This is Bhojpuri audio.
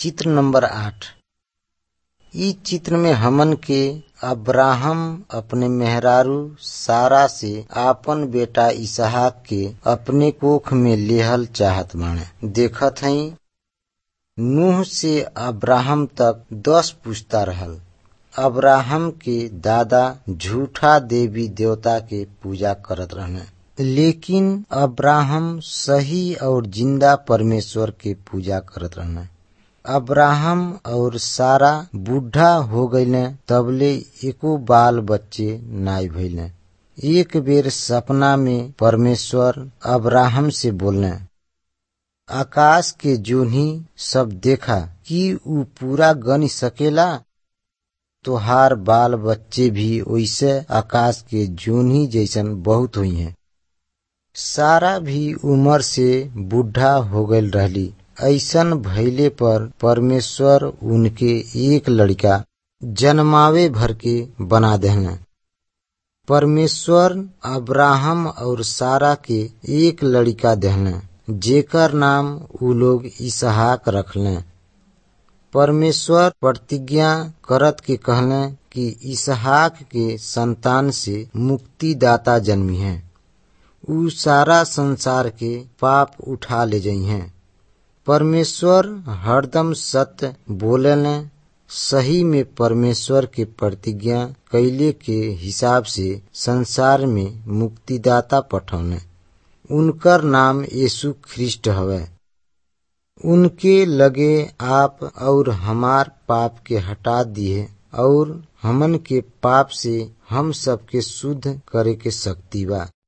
चित्र नंबर आठ इ चित्र में हमन के अब्राहम अपने मेहरारू सारा से आपन बेटा इसहाक के अपने कोख में लेहल चाहत बाणे देखत हई नूह से अब्राहम तक दस पुश्ता रहल अब्राहम के दादा झूठा देवी देवता के पूजा करत रहने लेकिन अब्राहम सही और जिंदा परमेश्वर के पूजा करत रहने अब्राहम और सारा बूढ़ा हो गईले तबले एको बाल बच्चे नाई भइले एक बेर सपना में परमेश्वर अब्राहम से बोलने आकाश के जोन्ही सब देखा कि ऊ पूरा गन सकेला तोहार बाल बच्चे भी वैसे आकाश के जोन्ही जैसन बहुत हुई हैं सारा भी उम्र से बूढ़ा हो गईल रहली ऐसन भइले पर परमेश्वर उनके एक लड़का जन्मावे भर के बना देहने परमेश्वर अब्राहम और सारा के एक लड़का देहने जेकर नाम उ लोग इसहाक रखले परमेश्वर प्रतिज्ञा करत के कहले कि इसहाक के संतान से मुक्तिदाता जन्मी है उ सारा संसार के पाप उठा ले जाइ हैं परमेश्वर हरदम सत्य बोलेले सही में परमेश्वर के प्रतिज्ञा कैले के हिसाब से संसार में मुक्तिदाता पठौने उनकर नाम यीशु ख्रिस्ट हवे उनके लगे आप और हमार पाप के हटा दिए और हमन के पाप से हम सबके शुद्ध करे के शक्ति बा